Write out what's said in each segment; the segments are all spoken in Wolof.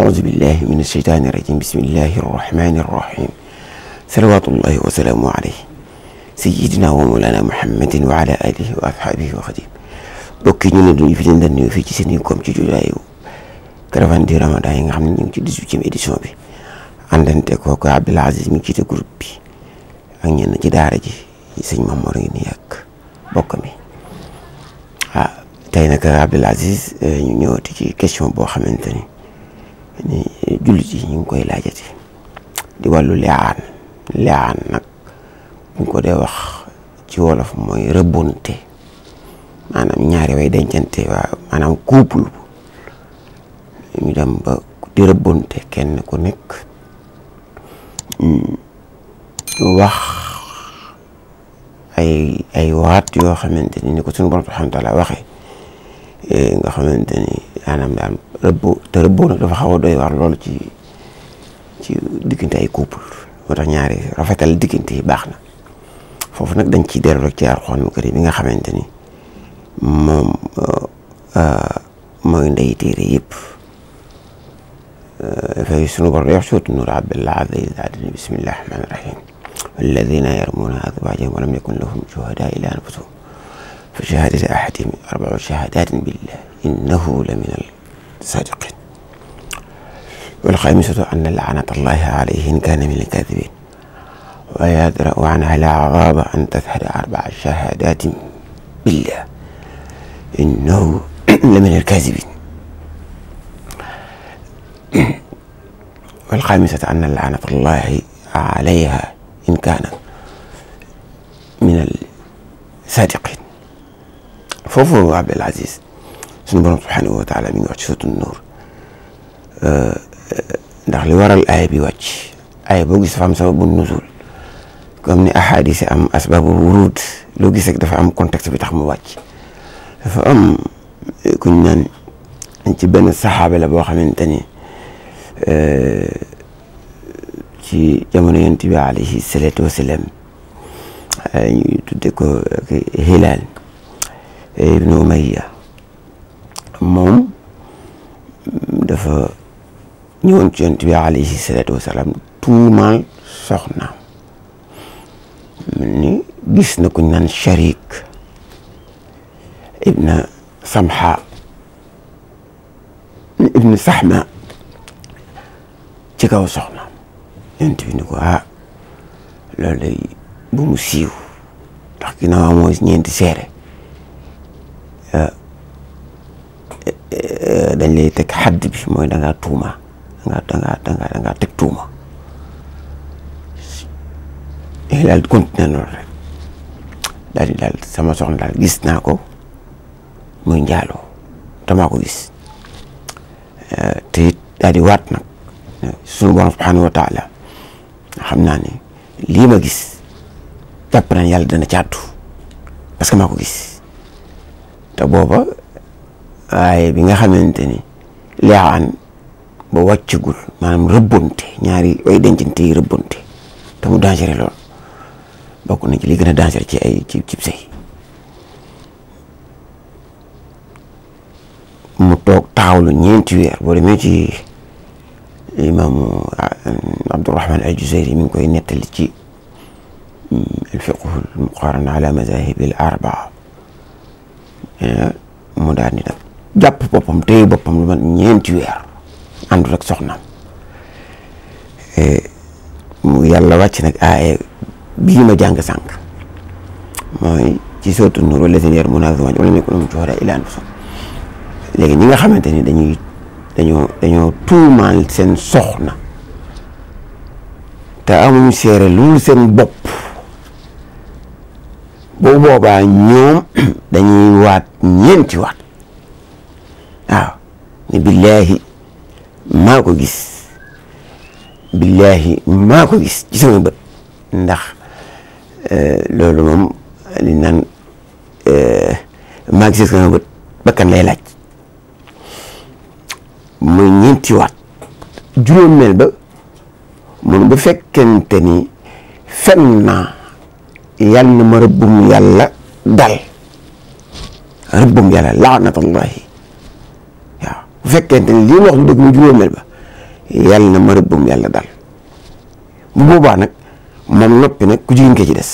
أعوذ بالله من الشيطان الرجيم بسم الله الرحمن الرحيم صلوات الله وسلامه عليه سيدنا ومولانا محمد وعلى آله وأصحابه وخديم bokki ñu ne duñu fi leen daan nuyu fii ci seen comme ci jotaayu caravane du Ramadan yi nga xam ne ñu ngi ci dix-huitième édition bi àndante kooku Abdoul Aziz mi jiite groupe bi ak ñenn ci daara ji sëñ Mamour ngi nii ak bokk mi ah tey nag Abdoul Aziz ñu ñëwati ci question boo xamante ni ni jullit yi ñu ngi koy laajati di wàllu liaan liaan nag buñ ko dee wax ci wolof mooy rëbbonte maanaam ñaari way dencante waa maanaam couple ñu dem ba di rëbbonte kenn ku nekk wax ay ay waat yoo xamante ni ni ko suñu borom subhanahu wa taala waxee nga xamante ni maanaam daal rëbb te rëbboo nag dafa xaw a doy war loolu ci ci diggante ay couple moo tax ñaari rafetal diggante yi baax na foofu nag dañ ciy dellu rek ci Alxuraan karim bi nga xamante ni moom mooy ndey téere yëpp dafay sunu borom wax suutu Nuur Abdul Aziz daadini bismillahi rahmaani rahim walladina yarmuuna azwaajahum wa lam yakun lahum shuhadaa illa anfusuhum fa shahaadatu ahadihim arbau shahadatin billah innahu la min al-saadiqin wal xaamisatu anna laanata allahi alayhi in kaana min al-kaadibin wa yadra'u anha al-'adhaaba an tashhada arbaa shahadatin billah innahu la min al-kaadibin wal xaamisatu anna laanata allahi alayha in kaana min al-saadiqin foofu Abdul Aziz suñu borom subhanahu wa taala mi ngi wax ci suutu Nuur ndax li waral aaya bi wàcc aaya boo gis dafa am sababu nuzul comme ni ahadis yi am asbabu wurud loo gis rek dafa am contexte bi tax mu wàcc dafa am kuñ naan ci benn saxaaba la boo xamante ni ci jamono yonent bi alayhi salaatu wasalaam ñu tudde ko Hilaal ibnu Umayya moom dafa ñëwoon ci yonent bi alayhi salaatu wasalaam tuumaal soxnaam ni gis na kuñ naan Sharik ibna Samha ibna Sahma ci kaw soxnaam yonent bi ni ko ah loolu day bu mu siiw ndax ginnaaw amoo ñeenti seere dañ lay teg xadd bi mooy da ngaa tuuma da ngaa da ngaa da ngaa da ngaa teg tuuma daal di continuer loolu rek daal di daal sama soxna daal gis naa ko muy njaaloo damaa ko gis te it daal di waat nag sunu borom subhanahu wa taala xam naa ne lii ma gis jàpp naa yàlla dana caatu parce que maa ko gis te booba waaye bi nga xamante ni leexaan ba wàccagul maanaam rëbbonte ñaari way dencante yi rëbbonte te mu dangereux lool bokk na ci li gën a dangereux ci ay ci cib sëy mu toog taxawlu ñeenti weer boo demee ci imaamu Abdurahman al-Juzayri mi ngi koy nettali ci al-fiqhu al-muqaaran ala mazahibi al-arbaa mu daal di nag jàpp boppam téye boppam lu man ñeenti weer àndul ak soxnaam mu yàlla wàcc nag aaye bii ma jàng sànq mooy ci sootu Nuur wallazina yarmuuna azwaajahum wa lam yakun lahum shuhadaa illaa anfusuhum léegi ñi nga xamante ni dañuy dañoo dañoo tuumaal seen soxna te amuñu seere lu seen bopp bu boobaa ñoom dañuy waat ñeenti waat waaw ni billaahi maa ko gis billaahi maa ko gis ci sama bët ndax loolu moom li naan maa gis sama bët bakkan lay laaj muy ñeenti waat juróomeel ba mun bu fekkente ni fen naa yal na ma rëbbum yàlla dal rëbbum yàlla laanatullahi waaw bu fekkente ni lii wax lu dëgg mu juróomeel ba yàlla na ma rëbbum yàlla dal bu boobaa nag moom noppi nag ku jigéen ke ci des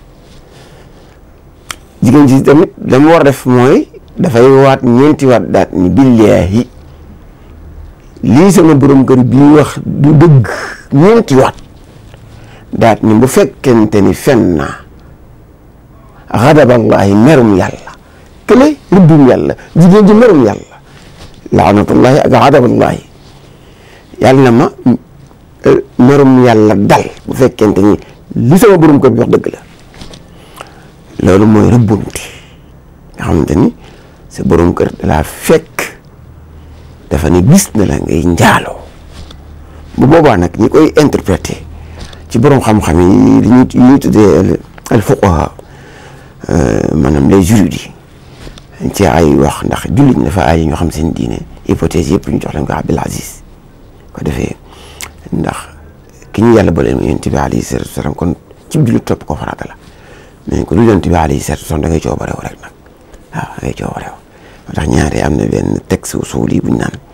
jigéen ci tamit dama war a def mooy dafay waat ñeenti waat daat ni billaahi lii sama borom kër bii wax du dëgg ñeenti waat daat ni bu fekkente ni fen naa xadaballaahi merum yàlla kële rëbbum yàlla jigéen ji merum yàlla laanatullaahi ak xadaballaahi yàlla na ma merum yàlla dal bu fekkente ni li sama borom kër bi wax dëgg la loolu mooy rëbbunte nga xamante ni sa borom kër dalaa fekk dafa ne gis na la ngay njaaloo bu boobaa nag ñi koy interpréter ci borom xam-xam yi li ñuy ñuy tuddee al fuqaha maanaam les juristes yi ci ay wax ndax jullit ñi dafa ay ñoo xam seen diine hypothèse yëpp ñu jox leen ko Abdul Aziz ko defee ndax ki ñu yàlla boole mu yonent bi alayhi salaatu wa salaam kon ci jullit topp ko farata la mais ko lu yonent bi alayhi salaatu wa salaam da ngay coobarew rek nag waaw da ngay coobarew moo tax ñaari am na benn texte usul yi buñ naan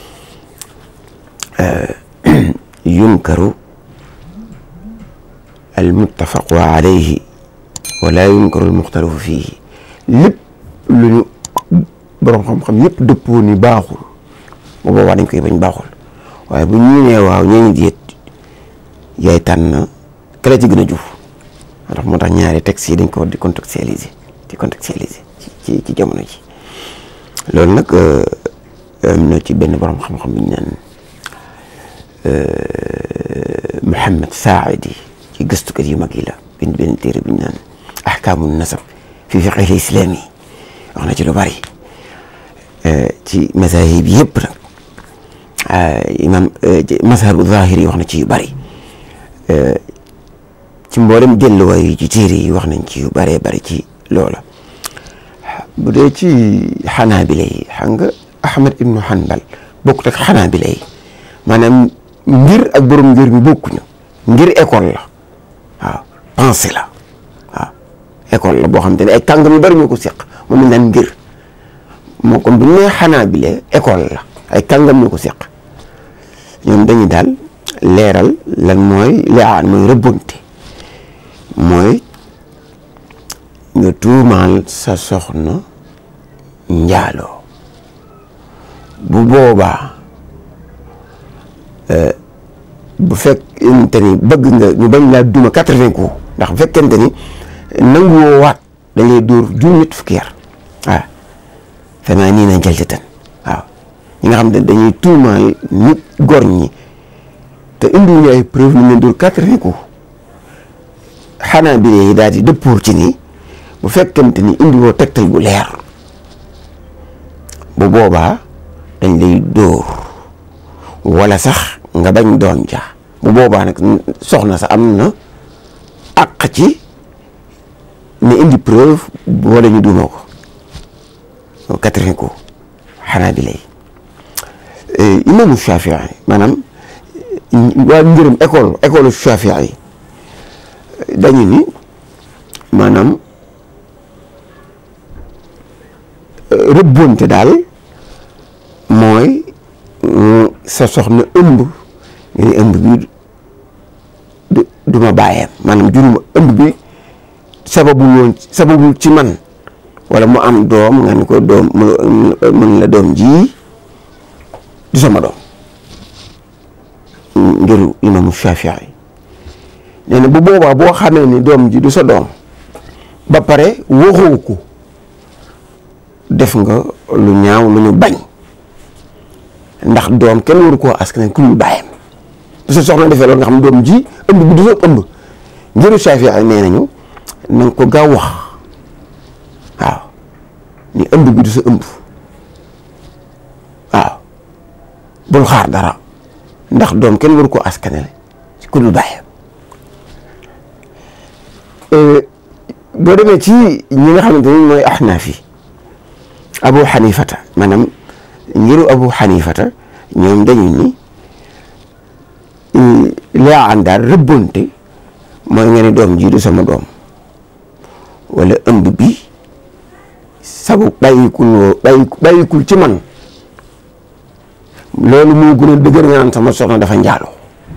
yunkaru al muttafaqu alayhi wala yunkaru al muxtalafu fiihi lépp lu ñu borom xam-xam yëpp dëppoo ni baaxul bu boobaa dañ koy bañ baaxul waaye bu ñu nee waaw ñooñu diet yaay tànn kala ci gën a juf moo tax moo tax ñaari textes yi dañ ko war di contextualiser di contextualiser ci ci jamono ji loolu nag am na ci benn borom xam-xam bu ñu naan Mouhamed Saadi ci gëstukat yu mag yi la bind benn téere bu ñu naan ahkaamu nasab fi fiqhi islaam yi wax na ci lu bari ci mazahib yëpp nag imam mazhabu zahiri wax na ci yu bari ci mboolem delluwaay yi ci téere yi wax nañ ci yu bëree bëri ci loola bu dee ci xanaabila yi xam nga Ahmad ibnu Hanbal bokkut ak xanaabila yi maanaam ngir ak borom ngir bi bokkuñu ngir école la waaw pensée la waaw école la boo xam te ne ay kàngam yu bëri ñoo ko seq moom lañ naan ngir moo kon bu ñu nee xanaabila école la ay kàngam ñoo ko seq ñoom dañuy daal leeral lan mooy leexaan mooy rëbbonte mooy nga tuumaal sa soxna njaaloo bu boobaa bu fekkente ni bëgg nga ñu bañ laa duma quatre-vingts coups ndax bu fekkente ni nanguwoo waat dañ lay dóor juróom ñett fukki yar waaw vraiment nii nañ jaltatan waaw ñi nga xam ne dañuy tuumaal nit gor ñi te indiwuñu ay preuve ñu leen dóor quatre-vingts coups xanaa bi yi daal di dëppoor ci ni bu fekkente ni indiwoo tegtal gu leer bu boobaa dañ lay dóor wala sax nga bañ doom ja bu boobaa nag soxna sa am na àq ci ne indi preuve wala ñu duuma ko quatre-vingts coups xanaa bi lay imaamu Shafii maanaam waa ngërëm école école Shafii yi dañu ni maanaam rëbbonte daal mooy sa soxna ëmb nga ni ëmb bi du du ma bàyyeem maanaam juruma ëmb bi sababu woon sababu ci man wala mu am doom nga ni ko doom mën la doom ji du sama doom ngiru imaamu Shafii nee na bu boobaa boo xamee ni doom ji du sa doom ba pare waxoo ko def nga lu ñaaw lu ñu bañ ndax doom kenn waru koo askan ku ñu bàyyam bu sa soxna defee loolu nga xam doom ji ëmb bi du sa ëmb ngiru Shafii nee nañu na nga ko gaaw wax waaw ni ëmb bi du sa ëmb waaw bul xaar dara ndax doom kenn waru koo askanale ku ñu bàyyam boo demee ci ñi nga xamante ni mooy axnaaf yi abu xanifata maanaam ngiru abu xanifata ñoom dañu ni laa daal rëbbonte mooy nga ne doom ji du sama doom wala ëmb bi sabu bàyyikul woo bàyyi bàyyikul ci man loolu moo gën a dëgër nga naan sama soxna dafa njaaloo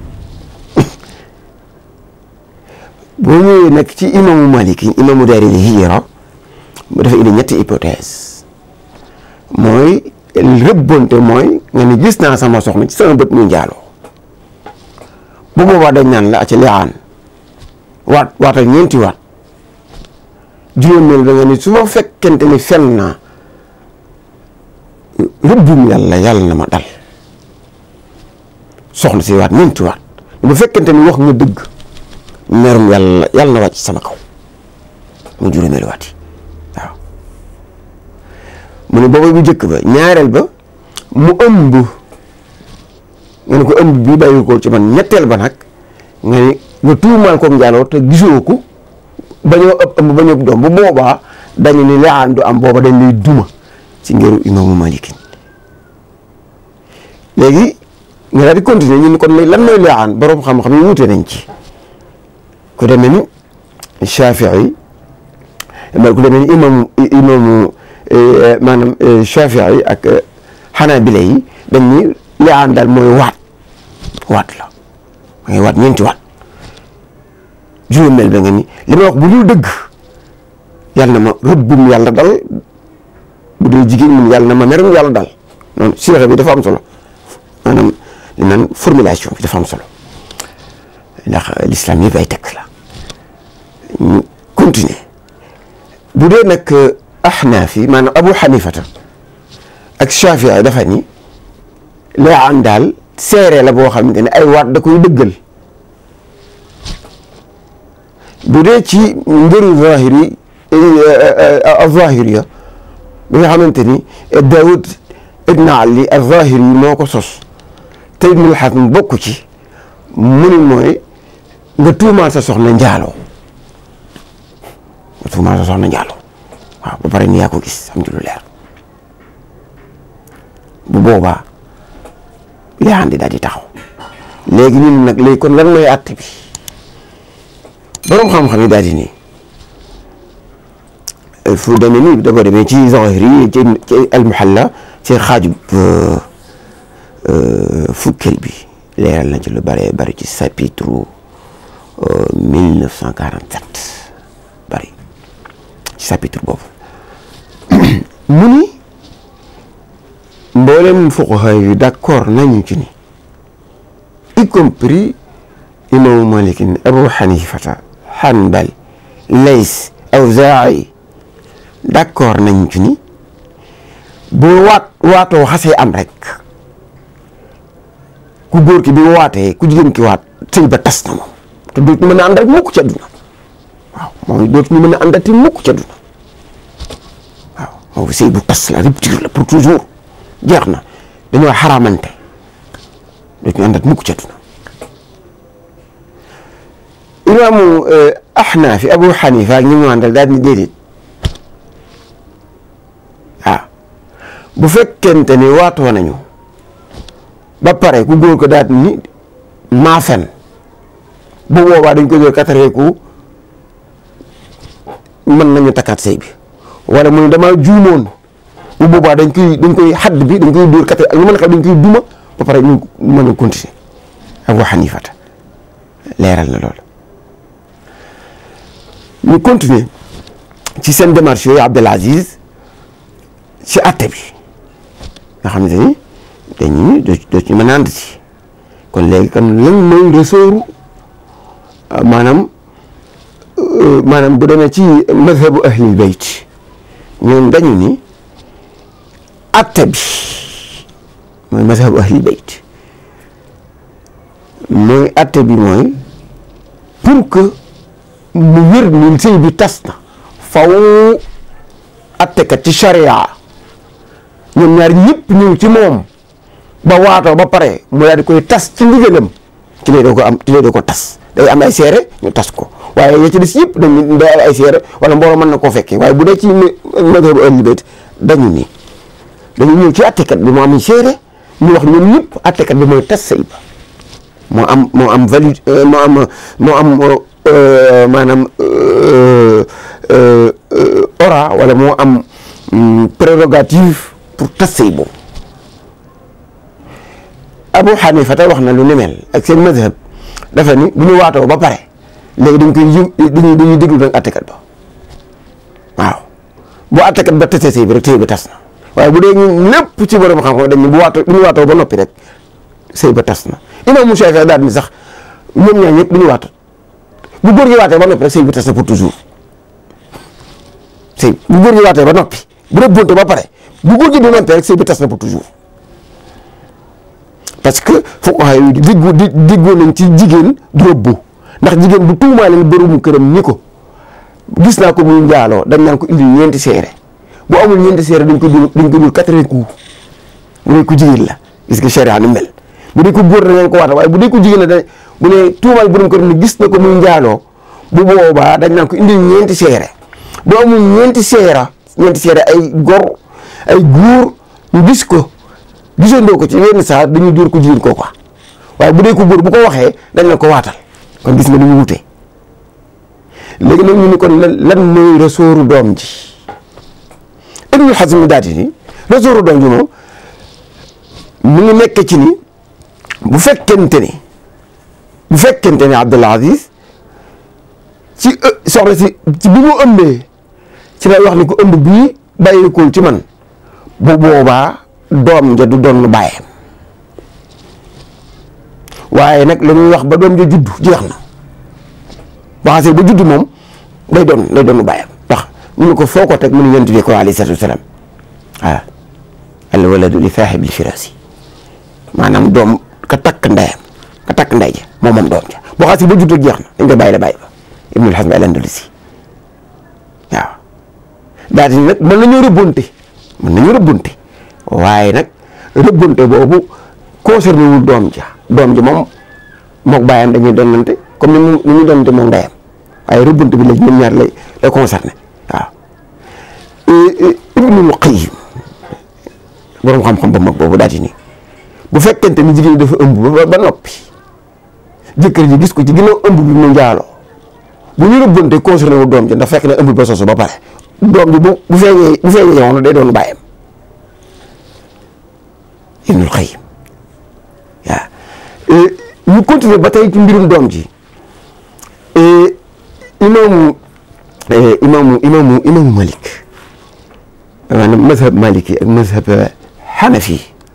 boo ñëwee nag ci imaamu Malik imaamu daaril hijra mu dafa indi ñetti hypothèse mooy rëbbonte mooy nga ni gis naa sama soxna ci sama bët muy njaaloo bu boobaa dañ naan la a ca liaan waat waatal ñeenti waat juróomeel ba nga ni su ma fekkente ni fen naa rëbbum yàlla yàlla na ma dal soxna si waat ñeenti waat bu fekkente ni wax nga dëgg merum yàlla yàlla na wàcc sama kaw mu juróomeelu waat yi waaw mu ne booba bu njëkk ba ñaareel ba mu ëmb nga ne ko ëmb bii bàyyi ko ci man ñetteel ba nag nga ni nga tuumaal ko njaaloo te gisoo ko bañoo ëpp ëmb bañoo ëpp doom bu boobaa dañu ni liaan du am booba dañ lay duma ci ngeeru imaamu malikin léegi nga daal di continuer ñu ni kon lan mooy liaan borom xam-xam yi wuute nañ ci ku demee ni Shafii ku demee ni imaamu imaamu maanaam Shafii ak Hanabila yi dañ ni liaan daal mooy waat waat la ma ngay waat ñeenti waat juróomeel ba nga ni li ma wax bu dul dëgg yàlla na ma rëbbum yàlla dal bu dee jigéen mun yàlla na ma merum yàlla dal noonu siira bi dafa am solo maanaam li naan formulation bi dafa am solo ndax l'islam yëpp ay tekk la ñu continuer bu dee nag ahnaaf yi maanaam abu xanifata ak shafii dafa ni liaan daal seere la boo xamante ne ay waat da koy dëggal bu dee ci ngëru zahiri az-zahiriya bi nga xamante ni Daawud ibn Ali az-Zahiri moo ko sos te Ibnul Hazm bokk ci mu ni mooy nga tuumaal sa soxna njaaloo nga tuumaal sa soxna njaaloo waaw ba pare ni yaa ko gis am ci lu leer bu boobaa li andi daal di taxaw léegi ñun nag léegi kon lan mooy àtte bi boroom xam-xam yi daal di nii fu demee nii da ko demee ci Zahiri ci ci al-Muhalla ci xaajub fukkeel bi leeral na ci lu bëree bëri ci chapitre 1947 bëri ci chapitre boobu mu ni mboolem fuqaha yi d'accord nañu ci ni y compris imaamu Malik Abu Hanifata Hanbal Lays Awzaa'i d'accord nañ ci ni boo waat waatoo xasee am rek ku góor ki bi waatee ku jigéen ki waat sëy ba tas na moom te dootu mën a ànd ak mukk ci àdduna waaw moom dootu ñu mën a àndati mukk ci àdduna waaw moom sëy bu tas la rupture la pour toujours jeex na dañoo xaraamante dootu ñu àndat mukk ci àdduna imaamu Ahnaaf Abu Xanifa ak ñi mu àndal daal ni déedéet ah bu fekkente ni waatoo nañu ba pare ku góor ko daal ni maa fen bu boobaa dañ ko jël katareeku mën nañu takkaat sëy bi wala mu ne damaa juumoon bu boobaa dañ koy dañ koy xadd bi dañ koy dóor katare ak lu mën a xam dañ koy duma ba pare ñu mën a continuer Abu Xanifata leeral na loolu ñu continuer ci seen démarche yooyu Abdel Aziz ci àtte bi nga xam ne ni dañuy doo ci mën a ànd ci kon léegi kan lan mooy resooru maanaam maanaam bu demee ci mazhabu ahlil bayt ñoom dañu ni àtte bi mooy mazhabu ahlil bayt mooy àtte bi mooy pour que mu wér ni sëy bi tas na faw attekat ci charia ñoom ñaar ñëpp ñëw ci moom ba waatoo ba pare mu daal di koy tas ci ndigalam ci lay doo ko am ci lay doo ko tas day am ay seere ñu tas ko waaye ya ci des yëpp dañu day ay seere wala mbooloo mën na koo fekkee waaye bu dee ci madhabu ahli bayt dañu ni dañu ñëw ci attekat bi moo am seere ñu wax ñoom ñëpp attekat bi mooy tas sëy ba moo am moo am valide moo am moo am maanaam ora wala moo am prérogative pour tas sëy boobu Abu Hanifa te wax na lu ni mel ak seen mazhab dafa ni bu ñu waatoo ba pare léegi dañ koy yë dañuy dañuy déglu nag attekat ba waaw bu attekat ba tase sëy bi rek sëy ba tas na waaye bu dee ñun lépp ci borom xam-xam dañ bu waatoo bu ñu waatoo ba noppi rek sëy ba tas na imam Shaafi'i daal ni sax ñoom ñaar ñëpp du ñu waat bu góor gi waatee ba noppi rek sëy bi tas na pour toujours sëy bu góor gi waatee ba noppi bu dee bunte ba pare bu góor gi di noppi rek sëy bi tas na pour toujours parce que fuqaha yi diggu di diggoo nañ ci jigéen du rëbbu ndax jigéen bu tuumaalee boromu këram ni ko gis naa ko muy njaaloo dañ naan ko indi ñeenti seere bu amul ñeenti seere dañ ko dul dañ ko dul quatre-vingts coups bu dee ko jigéen la gis nga sharia ni mel bu dee ko góor dañ ko waata waaye bu dee ko jigéen la dañ bu ne tuumaal borom këram ni gis na ko muy njaaloo bu boobaa dañ naan ko indi ñeenti seere bu amul ñeenti seera ñeenti seere ay gor ay góor ñu gis ko gisandoo ko ci yenn saa dañuy dóor ko jigéen koo quoi waaye bu dee ko góor bu ko waxee dañ la ko waatal kon gis nga ni mu wutee léegi nag ñu ni kon lan lan mooy resooru doom ji Ibnul Hazm daati ni resooru doom ji moom mu ngi nekk ci ni bu fekkente ni bu fekkente ni Abdul Aziz ci soxna si ci bi mu ëmbee ci lay wax ni ko ëmb bii bàyyikul ci man bu boobaa doom ja du doon bàyyam waaye nag la ñuy wax ba doom ja juddu jeex na waxase ba juddu moom day doon day doon bàyyam ndax ñu ne ko foo ko teg mu ne yonent bi ko alayhi salaatu wasalaam waaw al waladu li saahibil firaasi maanaam doom ka takk ndeyam ka takk ndey ja moom moom doom ja boo xasee ba juddu jeex na dañ koy bàyyi la bàyyi ba Ibnul Hazm al-Andalusi waaw daal di nag mën nañoo rëbbonte mën nañoo rëbbonte waaye nag rëbbante boobu concerné wul doom ja doom ji moom mook bàyyam dañuy donnante comme ni mu ni ñu donnante moom ndeyam waaye rëbbante bi la ñoom ñaar lay lay concerné waaw Ibnul Qayyim boroom xam-xam ba mag boobu daal di ni bu fekkente ni jigéen dafa ëmb ba ba noppi jëkkër ji gis ko ci ginnaaw ëmb bi mu njaaloo bu ñu rëbbante concerné wul doom ji ndax fekk na ëmb ba soso ba pare doom ji bu bu feeñee bu feeñee jamono day doon bàyyam Ibnul Qayyim waaw ñu continuer ba tey ci mbirum doom ji imaamu imaamu imaamu imaamu Malik maanaam mazhab Maliki ak mazhab Hanafi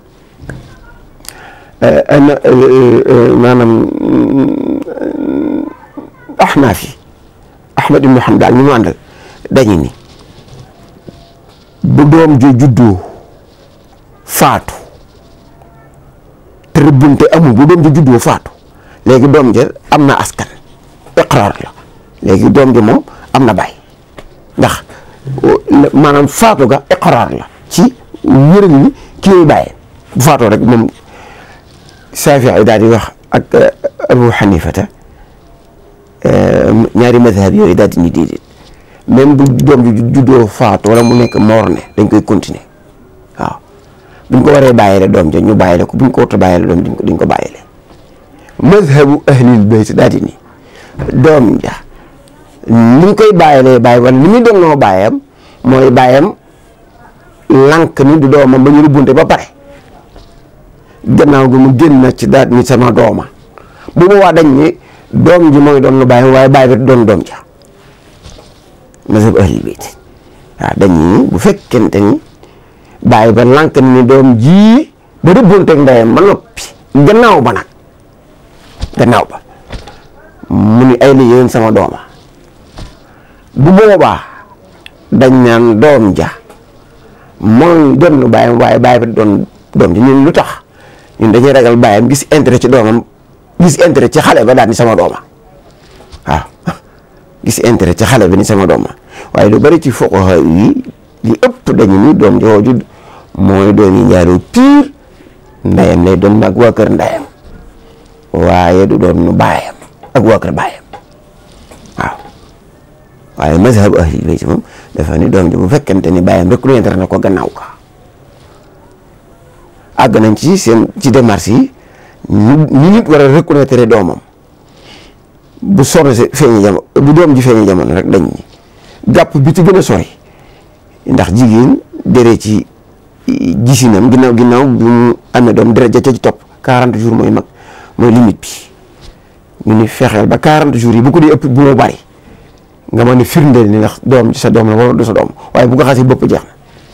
maanaam Ahnaaf yi Ahmad ibnu Hanbal ñu mu àndal dañu ni bu doom jo juddoo faatu te rëbbunte amul bu doom ji juddoo faatu léegi doom ja am na askan iqraar la léegi doom ji moom am na baay ndax maanaam faatu ga iqraar la ci wéral ni ki lay bàyyee bu faatoo rek moom Shaafi'i daal di wax ak Abu Hanifata ñaari madhab yooyu daal di ni déedéet même bu doom ji juddoo faatu wala mu nekk morne dañ koy continuer waaw buñ ko waree bàyyile doom ja ñu bàyyile ko buñ ko warta bàyyile doom duñ ko duñ ko bàyyile mazhabu ahlil bayt daal di ni doom ja ni ñu koy bàyyilee bàyyi wala ni muy donnoo bàyyam mooy bàyyam lànk ni du doomam ba ñu rubbunte ba pare gannaaw gi mu génn na ci daal ni sama dooma bu boobaa dañ ni doom ji mooy doon lu bàyyam waaye bàyyi bi doon doom ja mazhabu ahlil bayt waaw dañuy bu fekkente ni bàyyi ba lànk ni doom ji ba rëbbonteeg ndeyam ba noppi gannaaw ba nag gannaaw ba mu ni ay la yéen sama dooma bu boobaa dañ naan doom ja mooy doon lu bàyyam waaye bàyyi ba doon doom ji ñun lu tax ñun dañuy ragal bàyyam gis intérêt ci doomam gis intérêt ci xale ba daal ni sama dooma waaw gis intérêt ci xale bi ni sama dooma waaye lu bari ci fuqaha yi li ëpp dañu ni doom jooju mooy doon yi njaaru piir ndeyam lay doon ak waa kër ndeyam waaye du doon nu baayam ak waa kër baayam waaw waaye mazhab ahli bayt moom dafa ni doom ji bu fekkente ni baayam reconnaître na ko gannaaw ka àgg nañ ci seen ci démarche yi ñu ñu nit war a reconnaître doomam bu soxna si feeñi jamono bu doom ji feeñi jamono rek dañ ni gàpp bi ci gën a sori ndax jigéen dere ci gisinam ginnaaw ginnaaw bi mu amee doom deret ja ca ci topp 40 jours mooy mag mooy limite bi ñu ni fexeel ba 40 jours yi bu ko dee ëpp bu mu bari nga mën a firndeel ni ndax doom ci sa doom la wala du sa doom waaye bu ko xasee bopp jeex na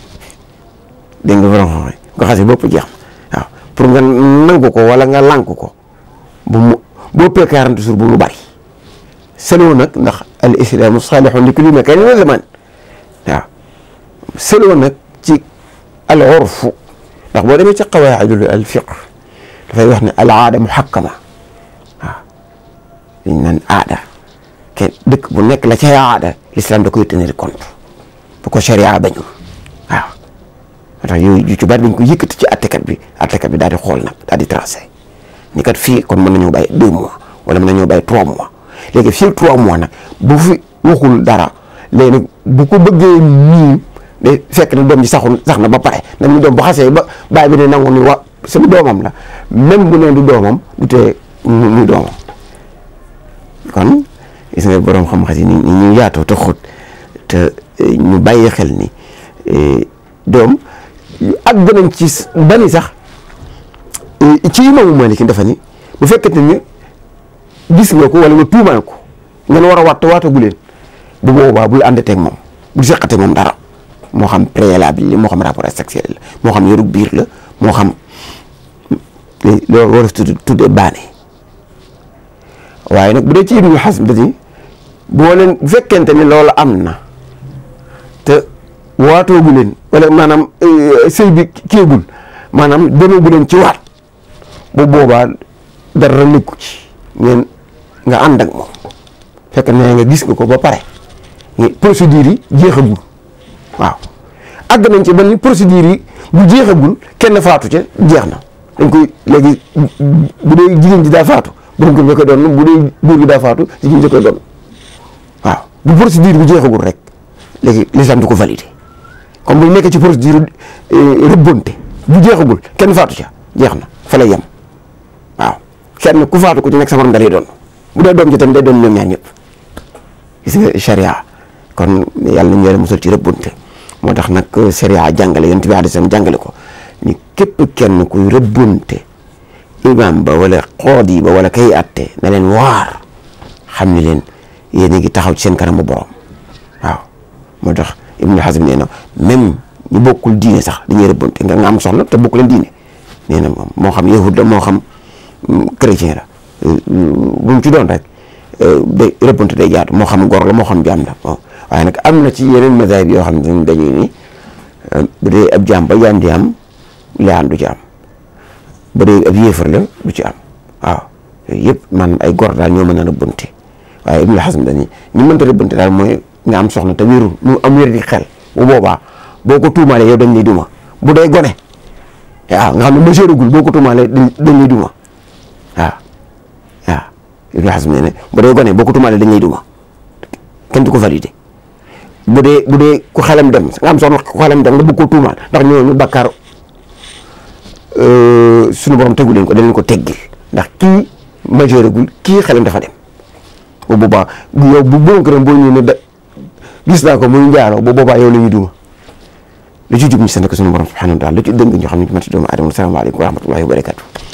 dégg nga borom xam bu ko xasee bopp jeex na waaw pour nga nangu ko wala nga lànk ko bu mu boo ëppee 40 jours bu mu bari seloo nag ndax al islaamu saalihun li kulli makaanin wa zamaan waaw seloo nag ci al urfu ndax boo demee ci qawaidul al fiqh dafay wax ne al aada muhakkama waaw liñ naan aada kenn dëkk bu nekk la cay aada l'islam da koy tenir compte bu ko sharia bañul waaw moo tax yooyu yu ci bari dañ ko yëkkati ci attekat bi attekat bi daal di xool nag daal di tracé ni kat fii kon mën nañoo bàyyi deux mois wala mën nañoo bàyyi trois mois léegi fii trois mois nag bu fi waxul dara léegi nag bu ko bëggee nii day fekk na doom ji saxul sax na ba pare nag ñu doom bu xasee ba bàyyi bi ne nangu ni wa sama doomam la même bu ne du doomam du tee muy doomam kon gis nga borom xam-xam yi ni ñu yaatoo te xóot te ñu bàyyi xel ni doom àgg nañ ci bani sax ci imaamu Maalik dafa ni bu fekkente ni gis nga ko wala nga tuumaal ko ngeen war a waat te waatagu leen bu boobaa bul àndateeg moom bul seqate moom dara moo xam préalable li moo xam rapport sexuel la moo xam yorug biir la moo xam loolu war a tudd tuddee baane waaye nag bu dee ci Ibnu Hazm dani boo leen bu fekkente ni loolu am na te waatoogu leen wala maanaam sëy bi kéegul maanaam demee bu leen ci waat bu boobaa dara nekku ci ngeen nga ànd ak moom fekk na nga gis nga ko ba pare procédure yi jeexagul waaw àgg nañ ci ba ni procédure yi bu jeexagul kenn faatu ca jeex na dañ koy léegi bu dee jigéen ji daa faatu borom kër nga koy doon bu dee góor gi daa faatu jigéen ji koy doon waaw bu procédure bi jeexagul rek léegi l'islam du ko validé comme bu nekk ci procédure rëbbonte bu jeexagul kenn faatu ca jeex na fa lay yem waaw kenn ku faatu ku ci nekk sa morom da lay doon bu dee doom ji tamit day doon ñoom ñaar ñëpp gis nga charia kon yàlla nañu yàlla musal ci rëbbonte moo tax nag charia jàngale yonent bi alayhi salaam jàngale ko ni képp kenn kuy rëbbonte imam ba wala xoodi ba wala kay atte na leen waar xam ni leen yéen a ngi taxaw ci seen kanamu borom waaw moo tax Ibnu Hazm nee na même ñu bokkul diine sax dañuy rëbbonte nga nga am soxna te bokku leen diine nee na moom moo xam yahud la moo xam chrétien la bu mu ci doon rek day rëbbonte day jaatu moo xam góor la moo xam jaam la waaye nag am na ci yeneen mazahib yoo xam ne dañuy ni bu dee ab jaam ba jaam di am laan du ci am bu dee ab yéefar la du ci am waaw yooyu yëpp man ay góor daal ñoo mën a rëbbonte waaye Ibnu Hazm dañuy ñu mënta rëbbonte daal mooy nga am soxna te wérul mu am wér di xel bu boobaa boo ko tuumaalee yow dañ lay duma bu dee gone waaw nga xam ne majeuragul boo ko tuumaalee dañ lay duma waaw waaw Ibnu Hazm nee ne bu dee gone boo ko tuumaalee dañ lay duma kenn du ko validé bu dee bu dee ku xelam dem nga am soxna ku xelam dem nga bëgg ko tuumaal ndax ñooñu bakkaar suñu borom tegu leen ko dañ leen ko teggil ndax kii majeuragul kii xelam dafa dem bu boobaa yow bu borom këram boo ñëwee ne da gis naa ko muy njaaloo bu boobaa yow la ñuy duma lu ci jub ñu sant ko suñu borom subhanahu wa taala lu ci dëng ñoo xam ne ci mati doomu aadama salaamaaleykum wa rahmatullahi wa barakatuh